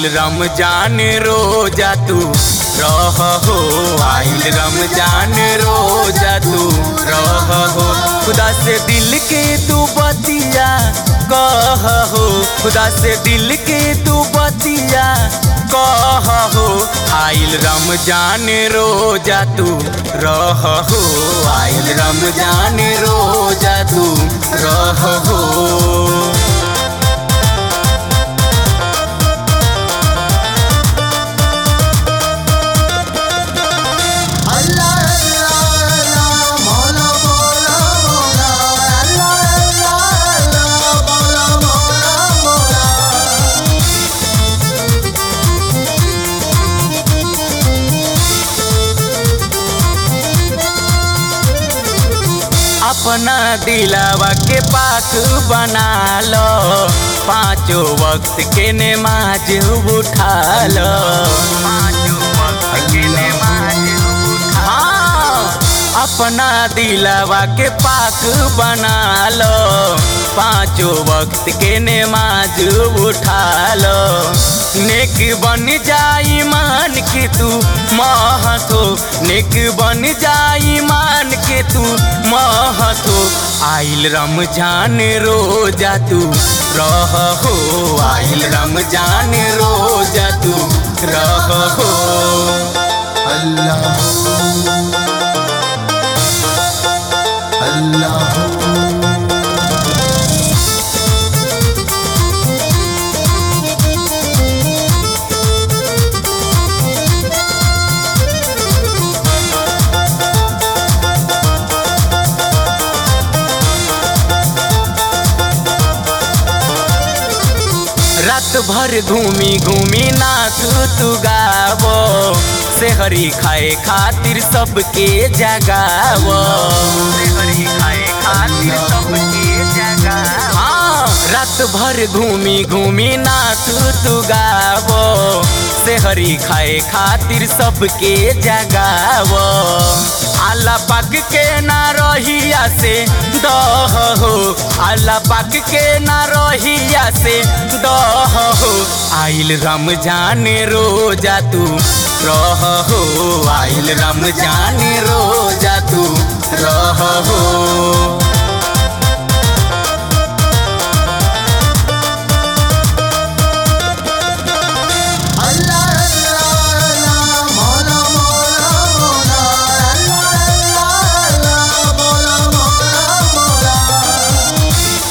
आइल रमजान रोजा तू रह हो आइल रमजान रोजा तू रह हो खुदा से दिल के तू बतिया कह हो खुदा से दिल के तू बतिया कह हो आइल रमजान रोजा तू रह हो आइल रमजान रोजा तू रह हो अल्लाह अल्लाह अल्लाह मौला मौला मौला अल्लाह अल्लाह अल्लाह मौला मौला मौला अपना दिलावा के पाक बना लो पांचों वक्त के नमाज उठा लो पांचों वक्त के नमाज हाँ अपना दिलावा के पाक बना लो पांचों वक्त के नमाज उठा लो नेक बन जाई मान के तू महतो नेक बन जाई मान के तू महतो आइल रमजान रोजा तू रह हो आइल रमजान रोजा तू रह हो अल्लाह अल्लाह रात भर घूमी घूमी नाच तू गावो सेहरी खाए खातिर सबके जगावो सेहरी खाए खातिर सबके जगावो हाँ रात भर घूमी घूमी नाच तू गावो सेहरी खाए खातिर सबके जगावो आला पाक के ना रहिया से दह हो आला पाक के ना रहिया से दह हो आइल रमजान रोजा तू रह हो आइल रमजान रोजा तू रह हो अल्लाह अल्लाह अल्लाह मौला मौला मौला अल्लाह अल्लाह अल्लाह मौला मौला मौला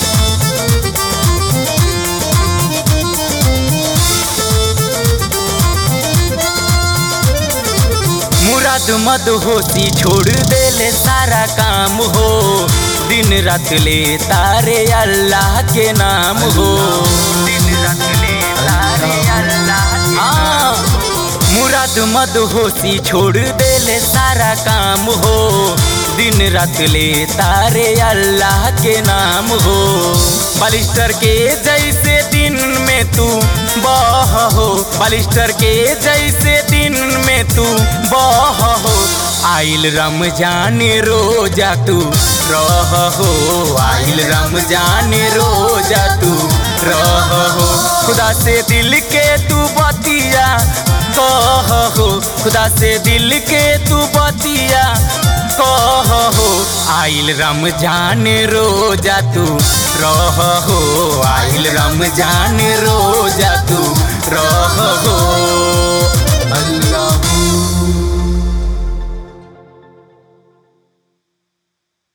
मुराद मद होती छोड़ देले सारा काम हो दिन रात ले तारे अल्लाह के नाम हो दिन रात ले तारे अल्लाह हाँ मुराद मद होती छोड़ देले सारा काम हो दिन रात ले तारे अल्लाह के नाम हो बालिस्टर के जैसे दिन में तू बह हो बालिस्टर के जैसे दिन में तू बह हो आइल रमजान रोजा तू रह हो आइल रमजान रोजा तू रह हो खुदा से दिल के तू बतिया कह हो खुदा से दिल के तू बतिया कह हो आइल रमजान रोजा तू रह हो आइल रमजान रोजा तू रह हो